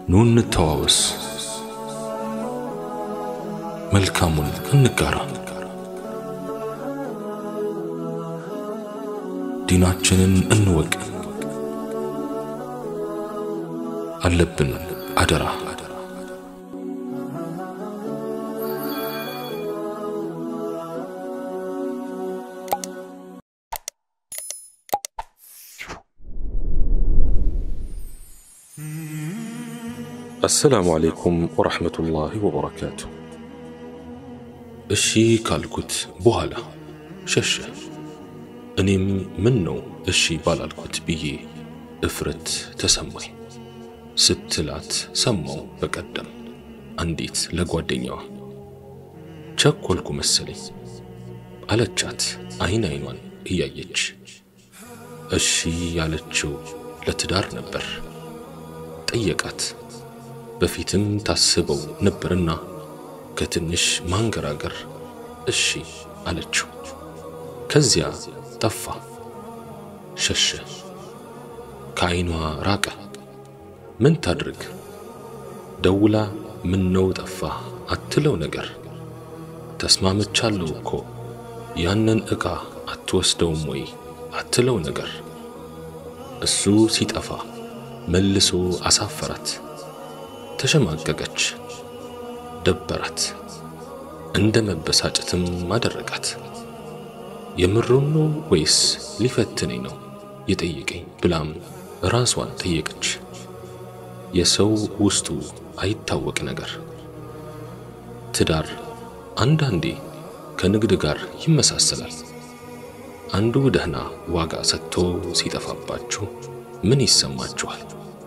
ኑ እንተዋወስ፣ መልካሙን እንጋራ፣ ዲናችንን እንወቅ። አለብን አደራ አሰላሙ አለይኩም ወረሕመቱላሂ ወበረካቱ። እሺ ካልኩት በኋላ ሸሸ። እኔም ምን ነው እሺ ባላልኩት ብዬ እፍረት ተሰማኝ። ስትላት ሰማው በቀደም አንዲት ለጓደኛዋ ቸኮልኩ መሰለኝ አለቻት አይን አይኗን እያየች። እሺ ያለችው ለትዳር ነበር። ጠየቃት በፊትም ታስበው ነበርና ከትንሽ ማንገራገር እሺ አለችው። ከዚያ ጠፋ፣ ሸሸ፣ ከዓይኗ ራቀ። ምን ታድርግ? ደውላ ምን ነው ጠፋ አትለው ነገር። ተስማምቻለሁ እኮ ያንን ዕቃ አትወስደውም ወይ አትለው ነገር። እሱ ሲጠፋ መልሶ አሳፈራት። ተሸማቀቀች፣ ደበራት፣ እንደ መበሳጨትም አደረጋት። የምሩን ነው ወይስ ሊፈትነኝ ነው የጠየቀኝ ብላም ራሷን ጠየቀች። የሰው ውስጡ አይታወቅ ነገር። ትዳር አንዳንዴ ከንግድ ጋር ይመሳሰላል። አንዱ ደህና ዋጋ ሰጥቶ ሲጠፋባችሁ ምን ይሰማችኋል?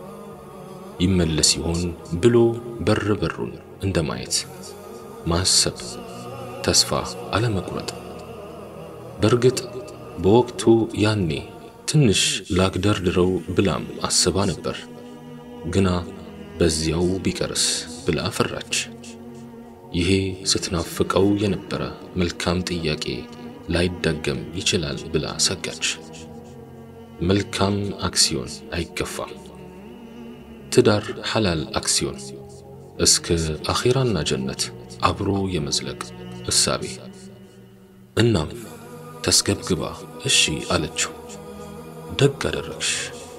ይመለስ ይሆን ብሎ በር በሩን እንደማየት ማሰብ፣ ተስፋ አለመቁረጥ። በእርግጥ በወቅቱ ያኔ ትንሽ ላግደርድረው ብላም አስባ ነበር። ግና በዚያው ቢቀርስ ብላ ፈራች። ይሄ ስትናፍቀው የነበረ መልካም ጥያቄ ላይደገም ይችላል ብላ ሰጋች። መልካም አክሲዮን አይገፋም። ትዳር ሐላል አክሲዮን እስከ አኺራና ጀነት አብሮ የመዝለቅ እሳቤ። እናም ተስገብግባ እሺ አለችው። ደግ አደረግሽ።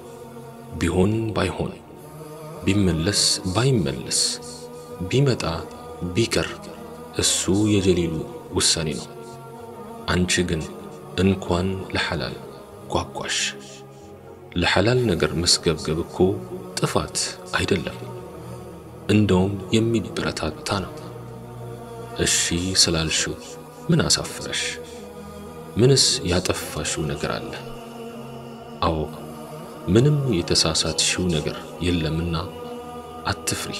ቢሆን ባይሆን ቢመለስ ባይመለስ ቢመጣ ቢቀር እሱ የጀሊሉ ውሳኔ ነው። አንቺ ግን እንኳን ለሐላል ጓጓሽ። ለሐላል ነገር መስገብገብ እኮ ጥፋት አይደለም፣ እንደውም የሚበረታታ ነው። እሺ ስላልሽው ምን አሳፈረሽ? ምንስ ያጠፋሽው ነገር አለ? አዎ ምንም የተሳሳትሽው ነገር የለምና አትፍሪ።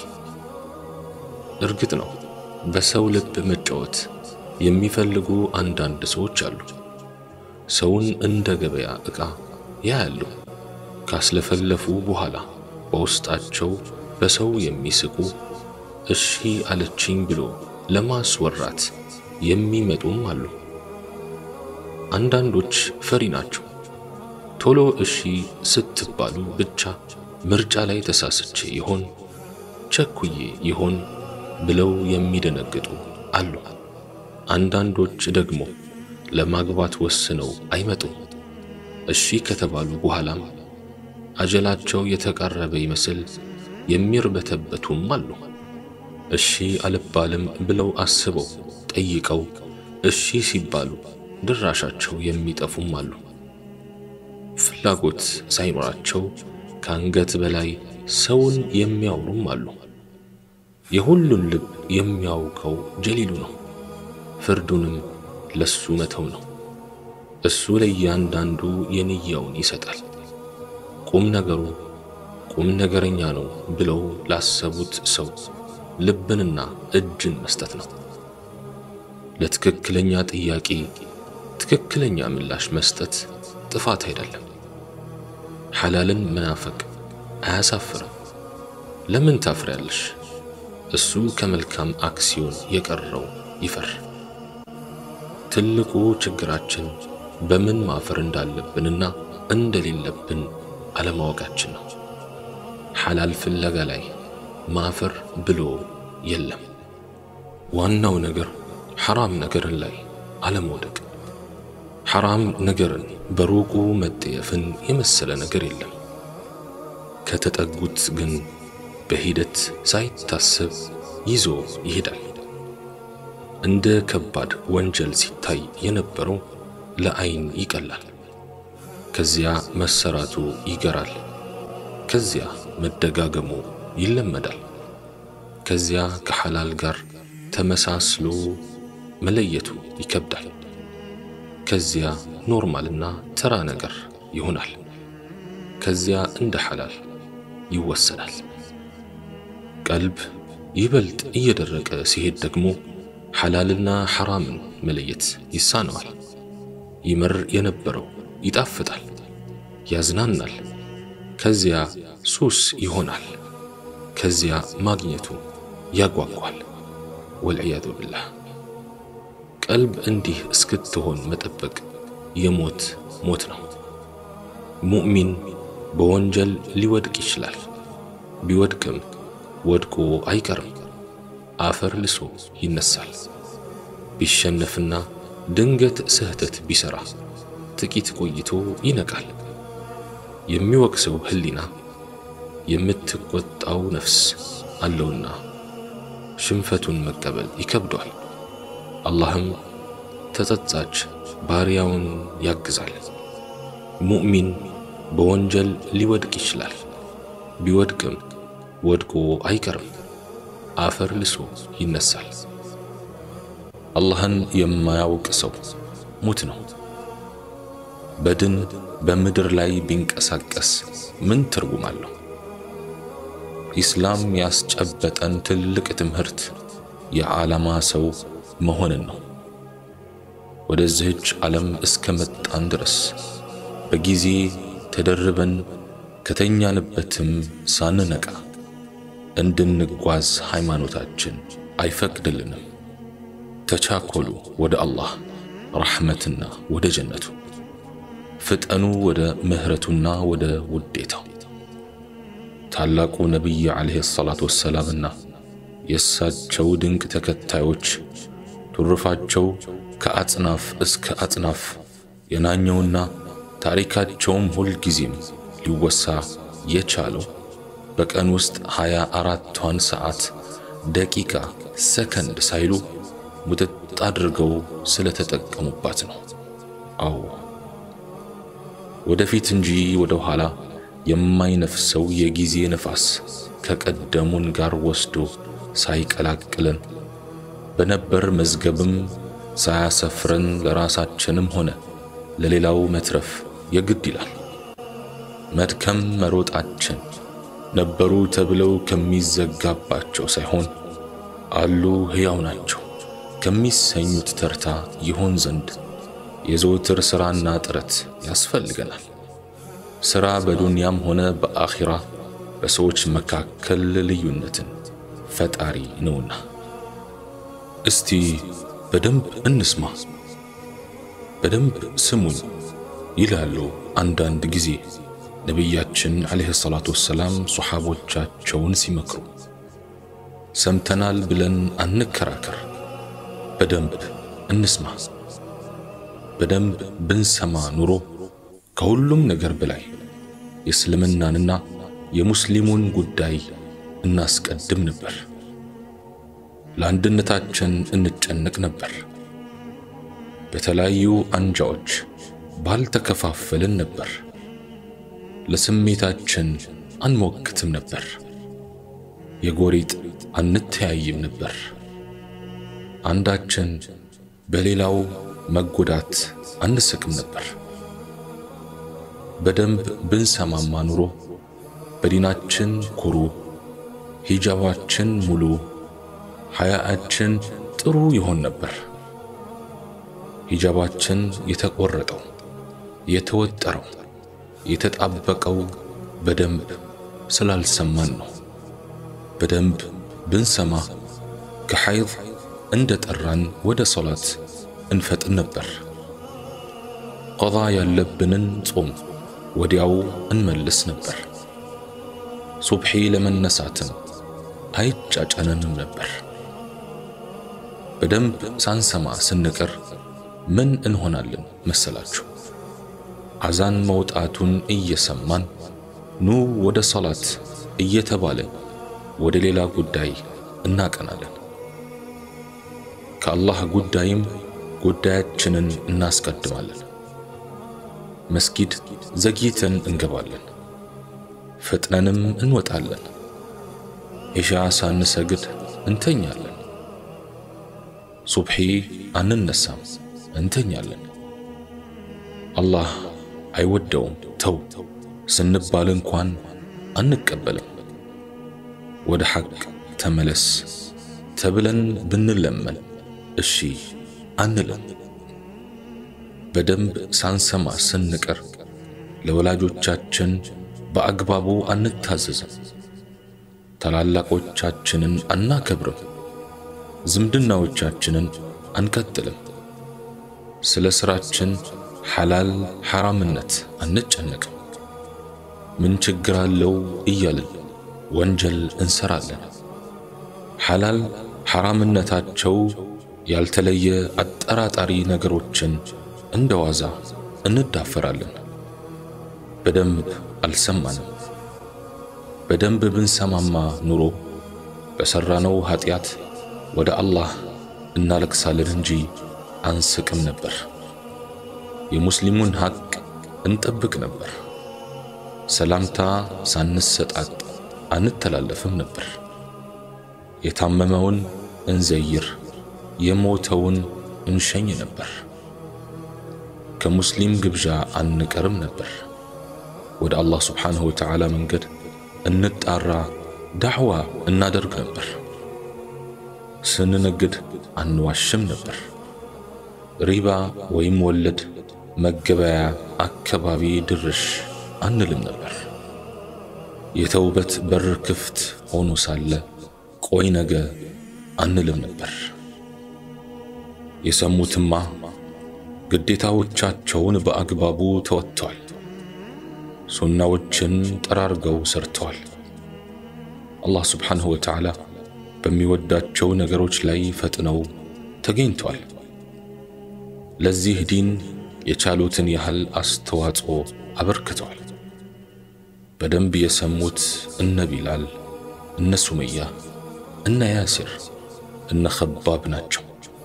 እርግጥ ነው በሰው ልብ መጫወት የሚፈልጉ አንዳንድ ሰዎች አሉ። ሰውን እንደ ገበያ ዕቃ ያያሉ። ካስለፈለፉ በኋላ በውስጣቸው በሰው የሚስቁ እሺ አለችኝ ብሎ ለማስወራት የሚመጡም አሉ። አንዳንዶች ፈሪ ናቸው። ቶሎ እሺ ስትባሉ ብቻ ምርጫ ላይ ተሳስቼ ይሆን ቸኩዬ ይሆን ብለው የሚደነግጡ አሉ። አንዳንዶች ደግሞ ለማግባት ወስነው አይመጡም። እሺ ከተባሉ በኋላም አጀላቸው የተቃረበ ይመስል የሚርበተበቱም አሉ። እሺ አልባልም ብለው አስበው ጠይቀው እሺ ሲባሉ ድራሻቸው የሚጠፉም አሉ። ፍላጎት ሳይኖራቸው ከአንገት በላይ ሰውን የሚያወሩም አሉ። የሁሉን ልብ የሚያውቀው ጀሊሉ ነው። ፍርዱንም ለሱ መተው ነው። እሱ ለእያንዳንዱ የንያውን ይሰጣል። ቁም ነገሩ ቁም ነገረኛ ነው ብለው ላሰቡት ሰው ልብንና እጅን መስጠት ነው። ለትክክለኛ ጥያቄ ትክክለኛ ምላሽ መስጠት ጥፋት አይደለም። ሐላልን መናፈቅ አያሳፍርም። ለምን ታፍሪያለሽ? እሱ ከመልካም አክሲዮን የቀረው ይፈር። ትልቁ ችግራችን በምን ማፈር እንዳለብንና እንደሌለብን አለማወቃችን ነው። ሐላል ፍለጋ ላይ ማፈር ብሎ የለም። ዋናው ነገር ሐራም ነገርን ላይ አለመውደቅ። ሐራም ነገርን በሩቁ መጠየፍን የመሰለ ነገር የለም። ከተጠጉት ግን በሂደት ሳይታሰብ ይዞ ይሄዳል። እንደ ከባድ ወንጀል ሲታይ የነበረው ለዐይን ይቀላል። ከዚያ መሰራቱ ይገራል። ከዚያ መደጋገሙ ይለመዳል። ከዚያ ከሐላል ጋር ተመሳስሎ መለየቱ ይከብዳል። ከዚያ ኖርማልና ተራ ነገር ይሆናል። ከዚያ እንደ ሐላል ይወሰዳል። ቀልብ ይበልጥ እየደረቀ ሲሄድ ደግሞ ሐላልና ሐራምን መለየት ይሳነዋል። ይመር የነበረው ይጣፍጣል፣ ያዝናናል። ከዚያ ሱስ ይሆናል። ከዚያ ማግኘቱ ያጓጓል። ወልዕያዙ ብላህ። ቀልብ እንዲህ እስክትሆን መጠበቅ የሞት ሞት ነው። ሙእሚን በወንጀል ሊወድቅ ይችላል። ቢወድቅም ወድቆ አይቀርም። አፈር ልሶ ይነሳል። ቢሸነፍና ድንገት ስህተት ቢሰራ ጥቂት ቆይቶ ይነቃል። የሚወቅሰው ሕሊና የምትቆጣው ነፍስ አለውና ሽንፈቱን መቀበል ይከብዷል። አላህም ተጸጻች ባሪያውን ያግዛል። ሙእሚን በወንጀል ሊወድቅ ይችላል። ቢወድቅም ወድቆ አይቀርም። አፈር ልሶ ይነሳል። አላህን የማያውቅ ሰው ሙት ነው። በድን በምድር ላይ ቢንቀሳቀስ ምን ትርጉም አለው? ኢስላም ያስጨበጠን ትልቅ ትምህርት የዓላማ ሰው መሆንን ነው። ወደዚህች ዓለም እስከ መጣን ድረስ በጊዜ ተደርበን ከተኛንበትም ሳንነቃ እንድንጓዝ ሃይማኖታችን አይፈቅድልንም። ተቻኮሉ ወደ አላህ ረሕመትና ወደ ጀነቱ፣ ፍጠኑ ወደ ምህረቱና ወደ ውዴታው። ታላቁ ነቢይ ዓለይሂ ሰላቱ ወሰላምና የእሳቸው ድንቅ ተከታዮች ቱርፋቸው ከአጽናፍ እስከ አጽናፍ የናኘውና ታሪካቸውም ሁልጊዜም ሊወሳ የቻለው በቀን ውስጥ ሃያ አራቷን ሰዓት ደቂቃ፣ ሰከንድ ሳይሉ ሙጥጥ አድርገው ስለተጠቀሙባት ነው። አዎ ወደፊት እንጂ ወደ ኋላ የማይነፍሰው የጊዜ ነፋስ ከቀደሙን ጋር ወስዶ ሳይቀላቅለን በነበር መዝገብም ሳያሰፍረን ለራሳችንም ሆነ ለሌላው መትረፍ የግድ ይላል። መድከም መሮጣችን ነበሩ ተብለው ከሚዘጋባቸው ሳይሆን አሉ ሕያው ናቸው ከሚሰኙት ተርታ ይሆን ዘንድ የዘወትር ሥራና ጥረት ያስፈልገናል። ሥራ በዱንያም ሆነ በአኺራ በሰዎች መካከል ልዩነትን ፈጣሪ ነውና። እስቲ በደንብ እንስማ፣ በደንብ ስሙኝ ይላሉ አንዳንድ ጊዜ ነቢያችን ዓለይሂ ሰላቱ ወሰላም ሶሓቦቻቸውን ሲመክሩ። ሰምተናል ብለን አንከራከር፣ በደንብ እንስማ። በደንብ ብንሰማ ኑሮ ከሁሉም ነገር በላይ የእስልምናንና የሙስሊሙን ጉዳይ እናስቀድም ነበር። ለአንድነታችን እንጨነቅ ነበር። በተለያዩ አንጃዎች ባልተከፋፈልን ነበር። ለስሜታችን አንሞክትም ነበር። የጎሪጥ አንተያይም ነበር። አንዳችን በሌላው መጎዳት አንስቅም ነበር። በደንብ ብንሰማማ ኑሮ በዲናችን ኩሩ፣ ሂጃባችን ሙሉ፣ ሐያአችን ጥሩ ይሆን ነበር። ሂጃባችን የተቆረጠው የተወጠረው የተጣበቀው በደንብ ስላልሰማን ነው። በደንብ ብንሰማ ከሐይድ እንደ ጠራን ወደ ሶላት እንፈጥን ነበር። ቀዳ ያለብንን ጾም ወዲያው እንመልስ ነበር። ሱብሒ ለመነሳትም አይጫጨነንም ነበር። በደንብ ሳንሰማ ስንቀር ምን እንሆናለን መሰላችሁ? አዛን መውጣቱን እየሰማን ኑ ወደ ሰላት እየተባለ ወደ ሌላ ጉዳይ እናቀናለን። ከአላህ ጉዳይም ጉዳያችንን እናስቀድማለን። መስጊድ ዘግይተን እንገባለን፣ ፈጥነንም እንወጣለን። ኢሻ ሳንሰግድ እንተኛለን። ሱብሒ አንነሳም፣ እንተኛለን። አላህ አይወደውም ተው ስንባል እንኳን አንቀበልም። ወደ ሐቅ ተመለስ ተብለን ብንለመን እሺ አንልም። በደንብ ሳንሰማ ስንቀር ለወላጆቻችን በአግባቡ አንታዘዝም። ታላላቆቻችንን አናከብርም። ዝምድናዎቻችንን አንቀጥልም። ስለ ሥራችን ሐላል ሐራምነት አንጨነቅም። ምን ችግር አለው እያልን ወንጀል እንሰራለን። ሐላል ሐራምነታቸው ያልተለየ አጠራጣሪ ነገሮችን እንደ ዋዛ እንዳፈራለን። በደንብ አልሰማንም። በደንብ ብንሰማማ ኑሮ በሠራነው ኀጢአት ወደ አላህ እናለቅሳለን እንጂ አንስቅም ነበር። የሙስሊሙን ሐቅ እንጠብቅ ነበር። ሰላምታ ሳንሰጣጥ አንተላለፍም ነበር። የታመመውን እንዘይር፣ የሞተውን እንሸኝ ነበር። ከሙስሊም ግብዣ አንቀርም ነበር። ወደ አላህ ስብሓንሁ ወተዓላ መንገድ እንጣራ፣ ዳዕዋ እናደርግ ነበር። ስንነግድ አንዋሽም ነበር። ሪባ ወይም ወለድ መገበያ አካባቢ ድርሽ አንልም ነበር። የተውበት በር ክፍት ሆኖ ሳለ ቆይ ነገ አንልም ነበር። የሰሙትማ ግዴታዎቻቸውን በአግባቡ ተወጥተዋል። ሱናዎችን ጠራርገው ሰርተዋል። አላህ ስብሓንሁ ወተዓላ በሚወዳቸው ነገሮች ላይ ፈጥነው ተገኝተዋል። ለዚህ ዲን የቻሉትን ያህል አስተዋጽኦ አበርክተዋል። በደንብ የሰሙት እነ ቢላል፣ እነ ሱመያ፣ እነ ያሲር፣ እነ ኸባብ ናቸው።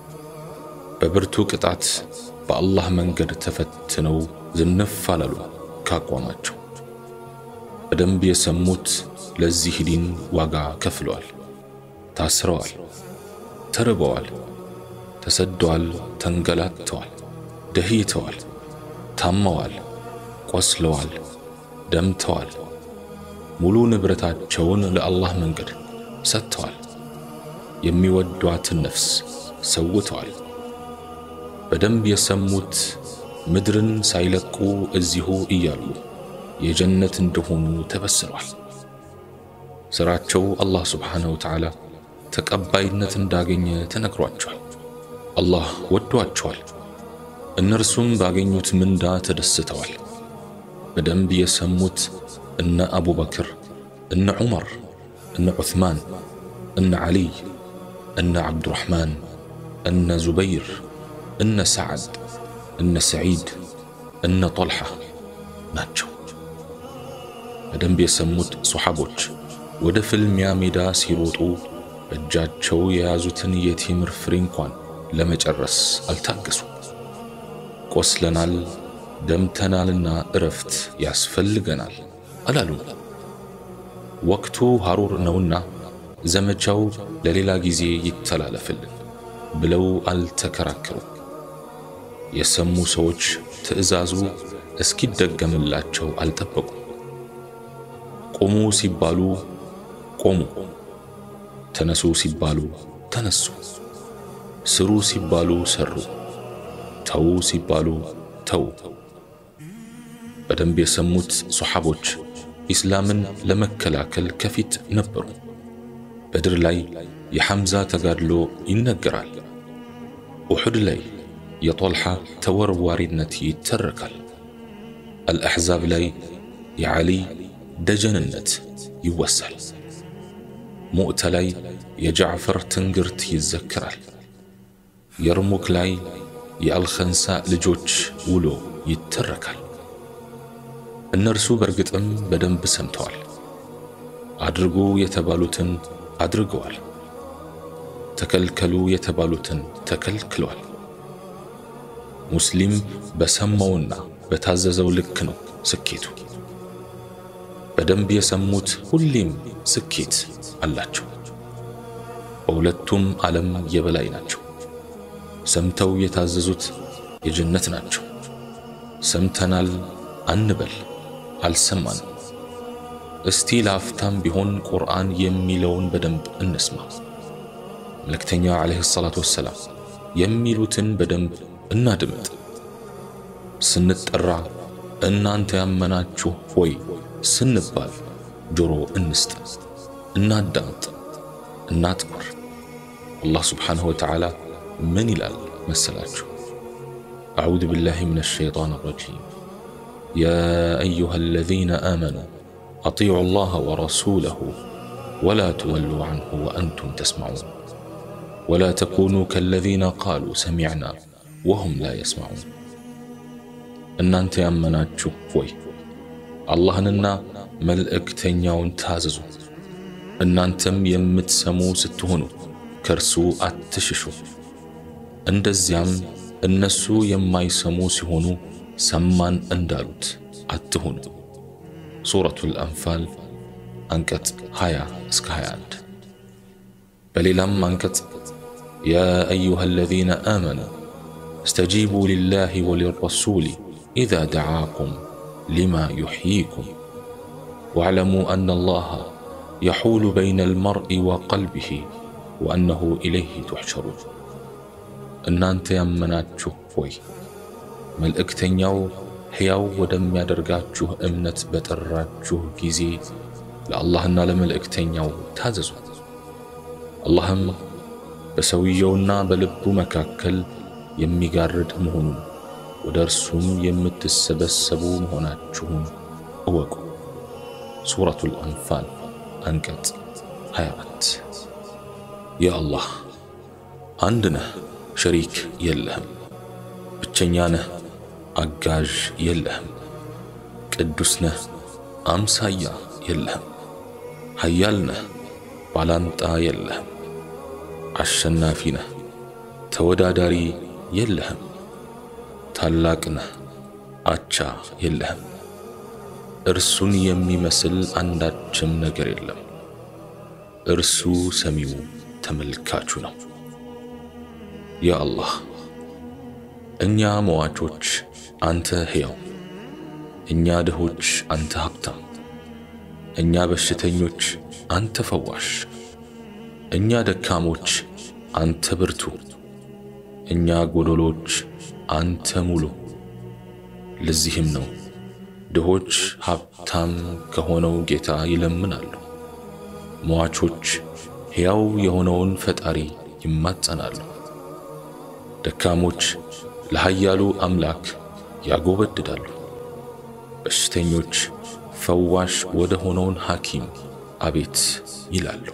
በብርቱ ቅጣት በአላህ መንገድ ተፈትነው ዝንፍ አላሉ ካቋማቸው። በደንብ የሰሙት ለዚህ ዲን ዋጋ ከፍለዋል። ታስረዋል፣ ተርበዋል፣ ተሰደዋል፣ ተንገላተዋል፣ ደህይተዋል፣ ታመዋል፣ ቆስለዋል፣ ደምተዋል። ሙሉ ንብረታቸውን ለአላህ መንገድ ሰጥተዋል። የሚወዷትን ነፍስ ሰውተዋል። በደንብ የሰሙት ምድርን ሳይለቁ እዚሁ እያሉ የጀነት እንደሆኑ ተበስረዋል። ሥራቸው አላህ ስብሓንሁ ወተዓላ ተቀባይነት እንዳገኘ ተነግሯቸዋል። አላህ ወዷቸዋል። እነርሱም ባገኙት ምንዳ ተደስተዋል። በደንብ የሰሙት እነ አቡበክር፣ እነ ዑመር፣ እነ ዑትማን፣ እነ ዓሊይ፣ እነ ዓብዱራሕማን፣ እነ ዙበይር፣ እነ ሰዓድ፣ እነ ሰዒድ፣ እነ ጦልሓ ናቸው። በደንብ የሰሙት ሶሓቦች ወደ ፍልሚያ ሜዳ ሲሮጡ በእጃቸው የያዙትን የቴምር ፍሬ እንኳን ለመጨረስ አልታገሱ። ቆስለናል፣ ደምተናልና እረፍት ያስፈልገናል አላሉም። ወቅቱ ሐሩር ነውና ዘመቻው ለሌላ ጊዜ ይተላለፍልን ብለው አልተከራከሩም። የሰሙ ሰዎች ትዕዛዙ እስኪደገምላቸው አልጠበቁም። ቆሙ ሲባሉ ቆሙ፣ ተነሱ ሲባሉ ተነሱ፣ ስሩ ሲባሉ ሰሩ፣ ተዉ ሲባሉ ተዉ። በደንብ የሰሙት ሶሓቦች ኢስላምን ለመከላከል ከፊት ነበሩ። በድር ላይ የሐምዛ ተጋድሎ ይነገራል። ኡሑድ ላይ የጦልሓ ተወርዋሪነት ይተረካል። አልአሕዛብ ላይ የዓሊ ደጀንነት ይወሳል። ሙዕተ ላይ የጃዕፈር ትንግርት ይዘክራል። የርሙክ ላይ የአልኸንሳ ልጆች ውሎ ይተረካል። እነርሱ በእርግጥም በደንብ ሰምተዋል። አድርጉ የተባሉትን አድርገዋል። ተከልከሉ የተባሉትን ተከልክለዋል። ሙስሊም በሰማውና በታዘዘው ልክ ነው ስኬቱ። በደንብ የሰሙት ሁሌም ስኬት አላቸው። በሁለቱም ዓለም የበላይ ናቸው። ሰምተው የታዘዙት የጀነት ናቸው። ሰምተናል አንበል አልሰማንም። እስቲ ለአፍታም ቢሆን ቁርአን የሚለውን በደንብ እንስማ። መልእክተኛ ዓለይሂ ሰላቱ ወሰላም የሚሉትን በደንብ እናድምጥ። ስንጠራ እናንተ ያመናችሁ ሆይ ስንባል ጆሮ እንስጥ፣ እናዳምጥ፣ እናትኩር። አላህ ስብሓንሁ ወተዓላ ምን ይላል መሰላችሁ? አዑዙ ቢላሂ ሚነ ሸይጣን ረጂም ያ አዩሃ አለዚነ አመኑ አጢዑ ላህ ወረሱለሁ ወላ ትወሉ ዐንሁ ወአንቱም ተስማዑን ወላ ተኩኑ ከለዚነ ቃሉ ሰሚዕና ወሁም ላ የስማዑን። እናንተ ያመናችሁ ሆይ አላህንና መልእክተኛውን ታዘዙ። እናንተም የምትሰሙ ስትሆኑ ከእርሱ አትሽሹ። እንደዚያም እነሱ የማይሰሙ ሲሆኑ ሰማን እንዳሉት አትሁኑ። ሱረቱል አንፋል አንቀጽ 20 እስከ 21። በሌላም አንቀጽ ያ አዩሃ አለዚነ አመኑ እስተጂቡ ሊላሂ ወሊረሱሊ ኢዛ ደዓኩም ሊማ ዩሕይኩም ወዕለሙ አነ አላህ የሑሉ በይነ አልመርኢ ወቀልቢሂ ወአነሁ ኢለይህ ቱሕሸሩን። እናንተ ያመናችሁ ሆይ መልእክተኛው ሕያው ወደሚያደርጋችሁ እምነት በጠራችሁ ጊዜ ለአላህና ለመልእክተኛው ታዘዙ። አላህም በሰውየውና በልቡ መካከል የሚጋርድ መሆኑን ወደ እርሱም የምትሰበሰቡ መሆናችሁን እወቁ። ሱረቱል አንፋል አንቀጽ 24 ያ አላህ አንድ ነህ፣ ሸሪክ የለህም። ብቸኛ ነህ፣ አጋዥ የለህም። ቅዱስ ነህ፣ አምሳያ የለህም። ኃያል ነህ፣ ባላንጣ የለህም። አሸናፊ ነህ፣ ተወዳዳሪ የለህም። ታላቅ ነህ፣ አቻ የለህም። እርሱን የሚመስል አንዳችም ነገር የለም። እርሱ ሰሚው ተመልካቹ ነው። ያ አላህ እኛ መዋቾች አንተ ሕያው፣ እኛ ድሆች አንተ ሀብታም፣ እኛ በሽተኞች አንተ ፈዋሽ፣ እኛ ደካሞች አንተ ብርቱ፣ እኛ ጎዶሎች አንተ ሙሉ። ለዚህም ነው ድሆች ሀብታም ከሆነው ጌታ ይለምናሉ፣ መዋቾች ሕያው የሆነውን ፈጣሪ ይማጸናሉ። ደካሞች ለኃያሉ አምላክ ያጎበድዳሉ። በሽተኞች ፈዋሽ ወደ ሆነውን ሐኪም አቤት ይላሉ።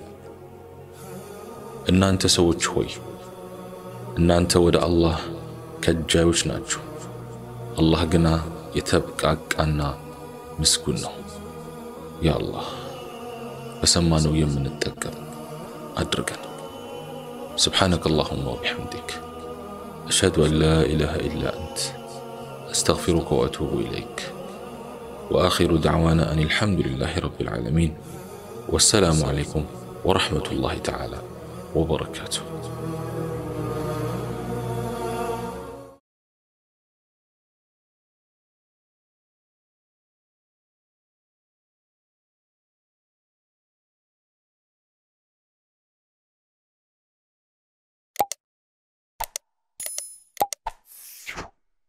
እናንተ ሰዎች ሆይ እናንተ ወደ አላህ ከጃዮች ናችሁ። አላህ ግና የተብቃቃና ምስጉን ነው። ያ አላህ በሰማነው የምንጠቀም አድርገን። ስብሓነከ አላሁማ ወቢሐምዲክ أشهد أن لا إله إلا أنت أستغفرك وأتوب إليك وآخر دعوانا أن الحمد لله رب العالمين والسلام عليكم ورحمة الله تعالى وبركاته